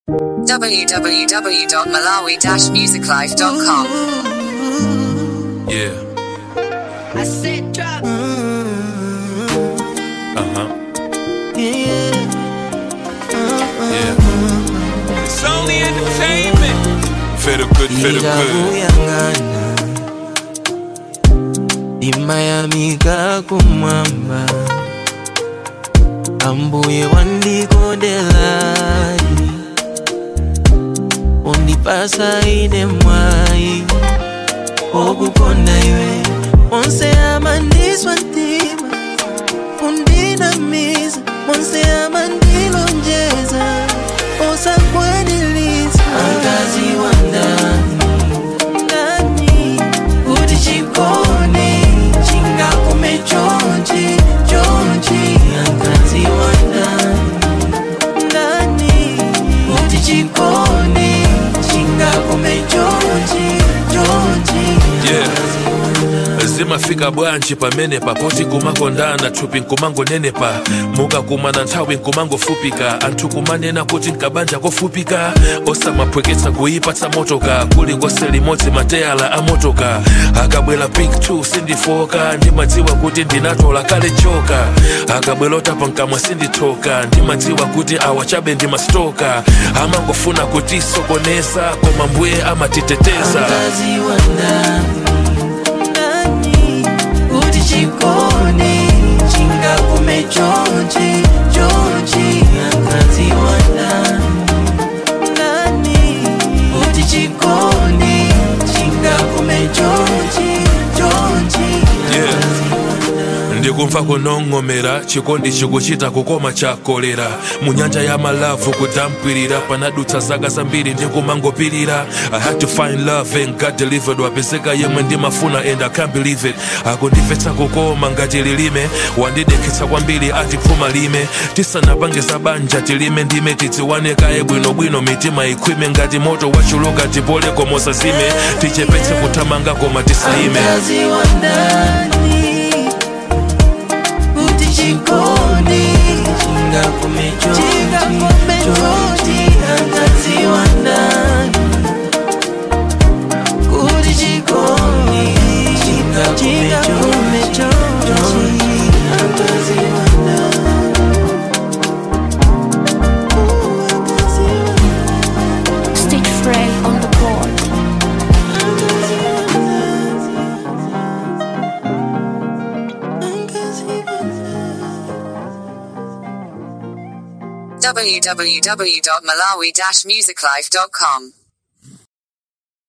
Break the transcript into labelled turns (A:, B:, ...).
A: www.malawi-musiclife.com.
B: Yeah.
C: I said drop.
B: Uh huh.
D: Yeah.
B: Yeah. It's only entertainment. Feel good, feel good.
D: Ikakuyangana imayamika kumwamba ambuye wandikondelai undipasa ine mwai okukonda iwe onse amandiswa ntima undinamiza monse amandilonjeza osakwanilisa angazi wa ndani ndani kuti chikone chingakume chonchi chonchi angazi wa ndani ndani kuti chikone chingakume chonchi chonchi
B: Yeah. zimafika bwanji pamene papoti kumakondana thupi nkumangonenepa mukakumana nthawi nkumangofupika anthu kumanena kuti nkabanja kofupika osamaphweketsa kuipatsa motoka kuli ngose limodzi mateyala a motoka akabwera pik 2 sindifoka ndimadziwa kuti ndinatola kale choka akabwera otapa nkamwa sindithoka ndimadziwa kuti awa chabe ndimastoka amangofuna kutisokoneza koma mbuye amatiteteza
D: Angazi wa ndani ndani kuti chikone chingakume chonchi chonchi angazi wa ndani ndani kuti chikone chingakume chonchi chonchi
B: Yeah. ndikumva kunong'onera chikondi chikuchita kukoma chakolera mu nyanja ya malavu kudampirira panadutsa zaka zambiri ndikumangopirira i had to find love and god delivered wapezeka yemwe ndimafuna and i can't believe it akundimvetsa kukoma ngati lilime wandidekhetsa kwambiri ati phuma lime tisanapange za banja tilime ndime tidziwane kaye bwinobwino mitima ikhwime ngati moto wachuluka tipole komosa zime tichepetse kuthamanga koma tisaime
D: Angazi wa ndani kuti chikone chingakume chonchi angazi wa ndani kuti chikone chingakume chonchi angazi wa ndani
E: Stitch Frey on the board.
A: www.malawi-musiclife.com.